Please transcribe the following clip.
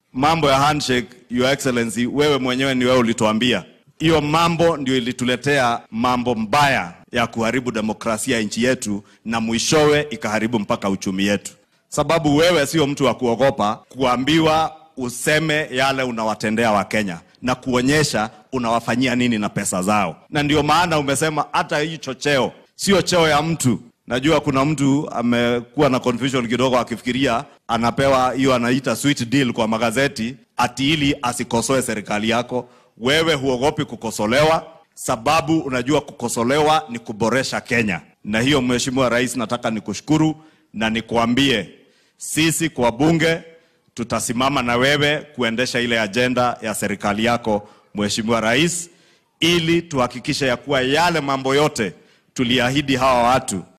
mambo ya handshake, your excellency, wewe mwenyewe ni wewe ulituambia hiyo mambo ndio ilituletea mambo mbaya ya kuharibu demokrasia ya nchi yetu, na mwishowe ikaharibu mpaka uchumi yetu, sababu wewe sio mtu wa kuogopa kuambiwa useme yale unawatendea Wakenya na kuonyesha unawafanyia nini na pesa zao, na ndio maana umesema hata hicho cheo sio cheo ya mtu. Najua kuna mtu amekuwa na confusion kidogo akifikiria anapewa hiyo anaita sweet deal kwa magazeti ati ili asikosoe serikali yako. Wewe huogopi kukosolewa, sababu unajua kukosolewa ni kuboresha Kenya. Na hiyo Mheshimiwa Rais, nataka nikushukuru na nikuambie sisi kwa bunge tutasimama na wewe kuendesha ile ajenda ya serikali yako Mheshimiwa Rais, ili tuhakikishe ya kuwa yale mambo yote tuliahidi hawa watu